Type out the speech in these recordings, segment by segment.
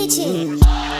DJ.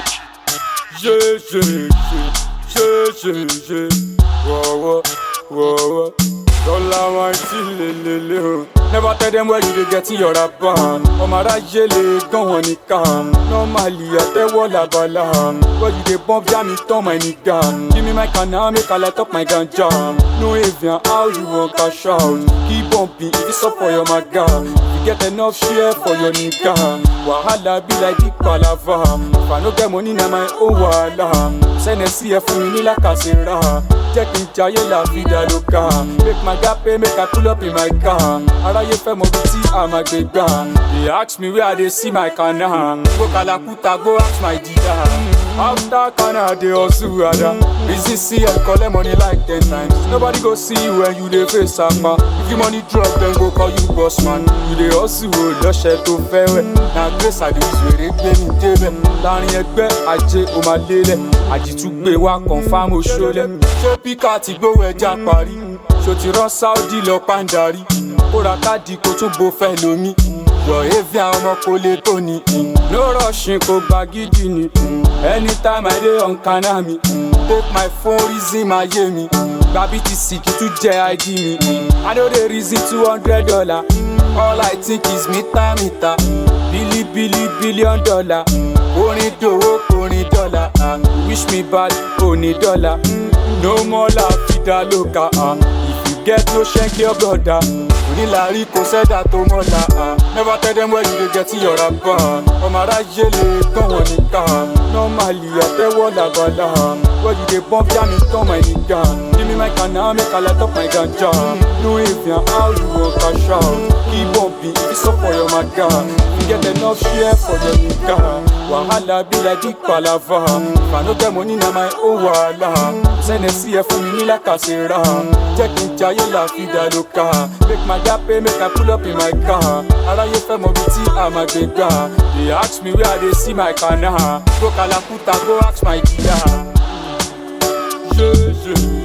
Yeah, yeah, yeah, yeah, yeah, yeah. Whoa, whoa, whoa, whoa. Dollar wine till lelele o. Never tell them where you dey get your rapan. Ọmọ aráyé lè gán wọn nìkan. Normally àtẹ́wọ́ làbàlà. Where you dey bump jam me turn my nigga. Give me my canna make I light up my ganja. No avian how you wan cash out. Keep bumping if it's up for your maga. You get enough share for your nigga. Wahala be like big palava. If I no get money na my own wahala. Sẹ́nẹ̀ sí ẹ fún mi ní làkàṣẹ́ra. Jẹ́ kí n jayé la vida loca. Make my gap pay make I pull up in my car. Aráyé fẹ́ mọ bí tí a máa gbé gbà. They ask me where I dey see my kana. Go Kalakuta go ask my dida. After kana I dey hustle ada. Reason see I collect money like ten times. Nobody go see you when you dey face sama. If you money drop dem go call you boss man. You dey hustle o lọ́ṣẹ̀ tó fẹ́ wẹ̀. Na grace I dey use wèrè gbé mi débẹ̀. Láàrin ẹgbẹ́ ajé o máa lélẹ̀. Àjìtúgbé wa confam oṣoolẹ̀. Ṣé píkà ti gbówó ẹja parí? Ṣo ti rán Saudi lọ pàǹdarí? Kó ra káàdì kó tún bo fẹ́ lomi. Yọ̀ evi àwọn ọmọ kò lè tó ni. No rushing kò gba gidi ni. Anytime I dey on kana mi. Take my phone reason máa yé mi. Gba BTC kí tún jẹ́ ID mi. I no dey reason two hundred dollar. All I think is mita mita. Bili bili billion dollar. Orin dòwó orin dọ́là. ah. Wish me bad oní dọ́là. No more la vida loca. ah. If you get no shank your brother. Onílàrí kò sẹ́dá tó mọ́la. ah. Never tell them where you dey get your rapa. Ọmọ aráyé lè kàn wọ́n nìkan. Normally àtẹ́wọ́ làbàlà. Where you dey bump jam me turn my nigga. Give me my canna make I light up my ganja. No avian how you wan cash out. Keep bumping if it's up for your maga. You get enough share for your nigga. Wahala be like big palava. If I no get money na my own wahala. Sẹ́nẹ̀ sí ẹ fún mi ní làkàṣẹ́ra. Jẹ́ kí n jayé la vida loca. Make my gap pay make I pull up in my car. Aráyé fẹ́ mọ bí tí a máa gbé gbà. They ask me where I dey see my kana. Go Kalakuta go ask my dida. Yeah, yeah.